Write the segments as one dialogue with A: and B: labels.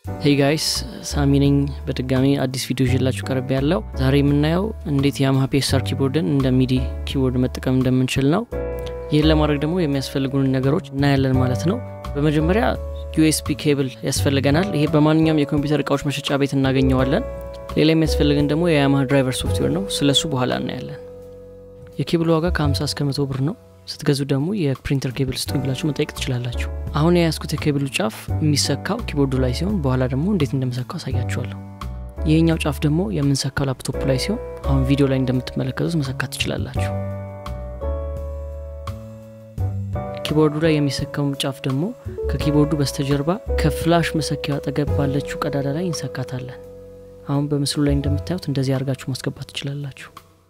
A: ሄይ ጋይስ ሳሚ ነኝ። በድጋሚ አዲስ ቪዲዮ ይዤላችሁ ቀርብ ያለው ዛሬ የምናየው እንዴት የያማሃ ፒኤስአር ኪቦርድን እንደ ሚዲ ኪቦርድ መጠቀም እንደምንችል ነው። ይህን ለማድረግ ደግሞ የሚያስፈልጉን ነገሮች እናያለን ማለት ነው። በመጀመሪያ ዩኤስቢ ኬብል ያስፈልገናል። ይሄ በማንኛውም የኮምፒውተር እቃዎች መሸጫ ቤት እናገኘዋለን። ሌላ የሚያስፈልገን ደግሞ የያማሃ ድራይቨር ሶፍትዌር ነው። ስለሱ በኋላ እናያለን። የኬብሉ ዋጋ ከ50 እስከ መቶ ብር ነው። ስትገዙ ደግሞ የፕሪንተር ኬብል ስጡኝ ብላችሁ መጠየቅ ትችላላችሁ። አሁን የያዝኩት የኬብሉ ጫፍ የሚሰካው ኪቦርዱ ላይ ሲሆን በኋላ ደግሞ እንዴት እንደምሰካው አሳያችኋለሁ። ይህኛው ጫፍ ደግሞ የምንሰካው ላፕቶፕ ላይ ሲሆን አሁን ቪዲዮ ላይ እንደምትመለከቱት መሰካት ትችላላችሁ። ኪቦርዱ ላይ የሚሰካው ጫፍ ደግሞ ከኪቦርዱ በስተጀርባ ከፍላሽ መሰኪያው አጠገብ ባለችው ቀዳዳ ላይ እንሰካታለን። አሁን በምስሉ ላይ እንደምታዩት እንደዚህ አድርጋችሁ ማስገባት ትችላላችሁ።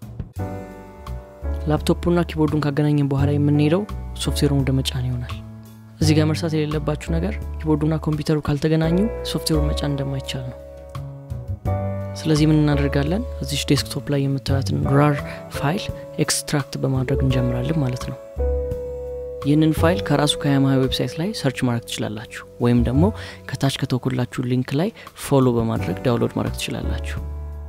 A: ላፕቶፑና ኪቦርዱን ካገናኘን በኋላ የምንሄደው ሶፍትዌሩን ወደ መጫን ይሆናል። እዚህ ጋር መርሳት የሌለባችሁ ነገር ኪቦርዱና ኮምፒውተሩ ካልተገናኙ ሶፍትዌሩን መጫን እንደማይቻል ነው። ስለዚህ ምን እናደርጋለን? እዚች ዴስክቶፕ ላይ የምታዩትን ራር ፋይል ኤክስትራክት በማድረግ እንጀምራለን ማለት ነው። ይህንን ፋይል ከራሱ ከያማሃ ዌብሳይት ላይ ሰርች ማድረግ ትችላላችሁ፣ ወይም ደግሞ ከታች ከተወኩላችሁ ሊንክ ላይ ፎሎ በማድረግ ዳውንሎድ ማድረግ ትችላላችሁ።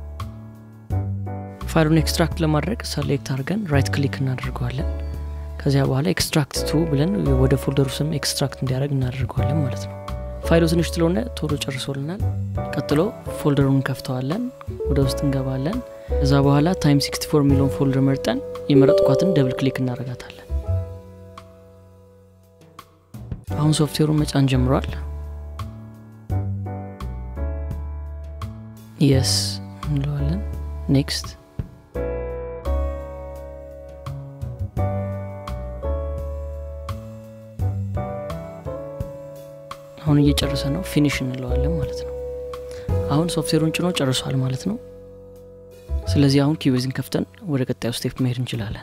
A: ፋይሉን ኤክስትራክት ለማድረግ ሰሌክት አድርገን ራይት ክሊክ እናደርገዋለን። ከዚያ በኋላ ኤክስትራክት ቱ ብለን ወደ ፎልደሩ ስም ኤክስትራክት እንዲያደርግ እናደርገዋለን ማለት ነው። ፋይሉ ትንሽ ስለሆነ ቶሎ ጨርሶልናል። ቀጥሎ ፎልደሩን እንከፍተዋለን፣ ወደ ውስጥ እንገባለን። ከዛ በኋላ ታይም 64 የሚለውን ፎልደር መርጠን የመረጥኳትን ደብል ክሊክ እናደርጋታለን። አሁን ሶፍትዌሩን መጫን ጀምሯል። የስ እንለዋለን። ኔክስት አሁን እየጨረሰ ነው። ፊኒሽ እንለዋለን ማለት ነው። አሁን ሶፍትዌሩን ጭኖ ጨርሷል ማለት ነው። ስለዚህ አሁን ኪቤዝን ከፍተን ወደ ቀጣዩ ስቴፕ መሄድ እንችላለን።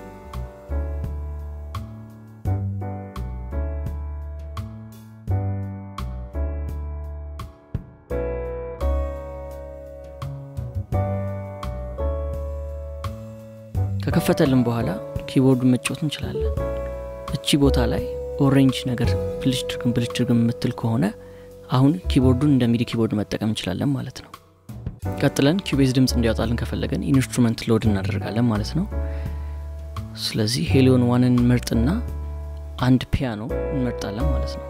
A: ከከፈተልን በኋላ ኪቦርዱን መጫወት እንችላለን። እቺ ቦታ ላይ ኦሬንጅ ነገር ብልጭ ድርግም ብልጭ ድርግም የምትል ከሆነ አሁን ኪቦርዱን እንደ ሚዲ ኪቦርድ መጠቀም እንችላለን ማለት ነው። ቀጥለን ኪቤዝ ድምፅ እንዲያወጣልን ከፈለገን ኢንስትሩመንት ሎድ እናደርጋለን ማለት ነው። ስለዚህ ሄሊዮን ዋንን እንመርጥና አንድ ፒያኖ እንመርጣለን ማለት ነው።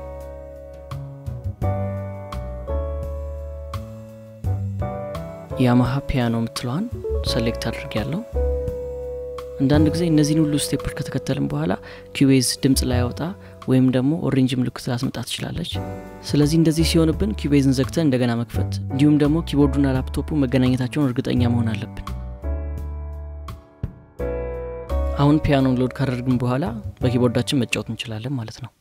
A: የያማሃ ፒያኖ የምትለዋን ሰሌክት አድርግ ያለው አንዳንድ ጊዜ እነዚህን ሁሉ ስቴፖች ከተከተልን በኋላ ኪቤዝ ድምፅ ላያወጣ ወይም ደግሞ ኦሬንጅ ምልክት ላስመጣ ትችላለች። ስለዚህ እንደዚህ ሲሆንብን ኪቤዝን ዘግተን እንደገና መክፈት እንዲሁም ደግሞ ኪቦርዱና ላፕቶፑ መገናኘታቸውን እርግጠኛ መሆን አለብን። አሁን ፒያኖን ሎድ ካደረግን በኋላ በኪቦርዳችን መጫወት እንችላለን ማለት ነው።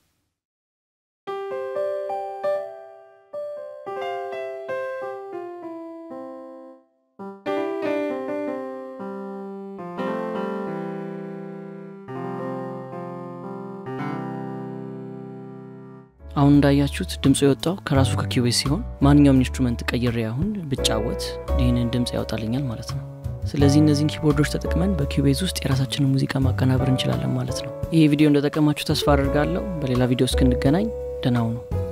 A: አሁን እንዳያችሁት ድምፁ የወጣው ከራሱ ከኪቤዝ ሲሆን ማንኛውም ኢንስትሩመንት ቀይሬ አሁን ብጫወት ይህንን ድምፅ ያወጣልኛል ማለት ነው። ስለዚህ እነዚህን ኪቦርዶች ተጠቅመን በኪቤዝ ውስጥ የራሳችንን ሙዚቃ ማቀናበር እንችላለን ማለት ነው። ይሄ ቪዲዮ እንደጠቀማችሁ ተስፋ አድርጋለሁ። በሌላ ቪዲዮ እስክንገናኝ ደህና ሁኑ።